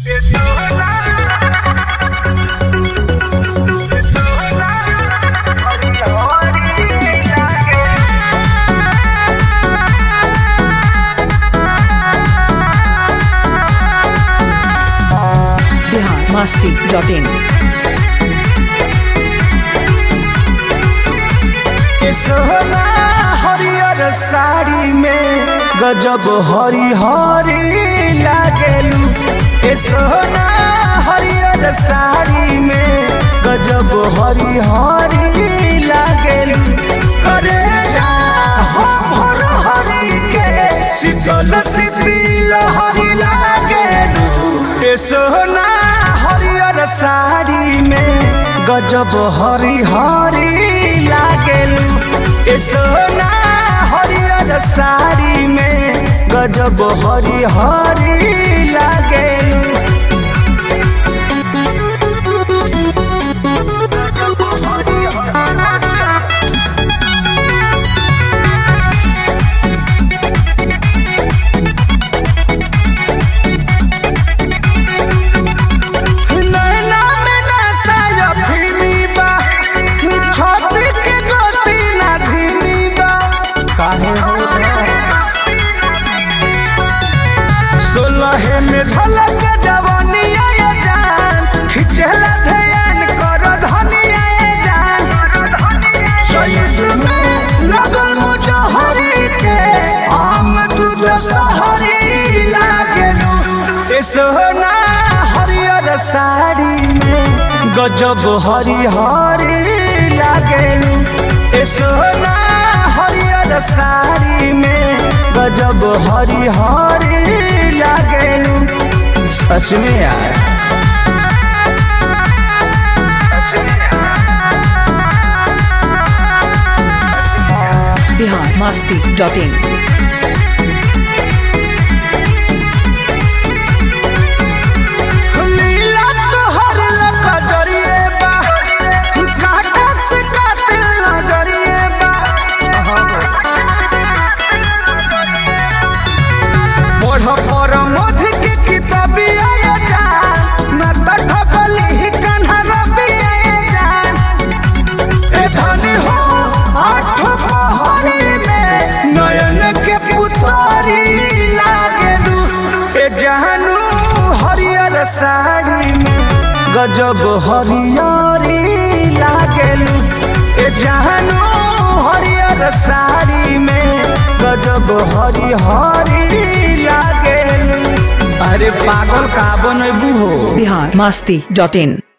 Bihar Masti dot in सोना हरियर साड़ी में गजब हरी हरी लागेलू ए सोना हरियर साड़ी में गजब हरी हरी लागेलू करे जा हो भर हरी के शीतल शीतल हरी लागेलू ए सोना हरियर साड़ी में गजब हरी हरी लागेलू ए सोना हरियर साड़ी में गजब हरी हरी लागेलू नैना में नशा अफीमी बा, छाती के गोती ना धीमी बा। काहे हो सोलहे में झलक जवानी आए जान खिचला ध्यान कर धनिया जान चैत में लगल मुजहरी के आम दूध सहरी लागेलू ए सोना हरियर साड़ी में गजब हरी हरी लागेलू ए सोना हरियर साड़ी में गजब हरी हरी लागेलू सच में यार बिहार मस्ती डॉट इन लीला तोहर नजरिए बा काटा से कातिल नजरिए बा पढ़ पर मध के किताबिया जा न तठ बलि कन्हा रबिया जान ए धनी हो आठ पहरी में नयन के पुतारी लागेलू ए जहनू हरियर साड़ी में गजब हरियरी लागेलू ए जहनू हरियर साड़ी में गजब हरी हरी लागेलू अरे पागल का बनबू हो बिहार मस्ती डॉट इन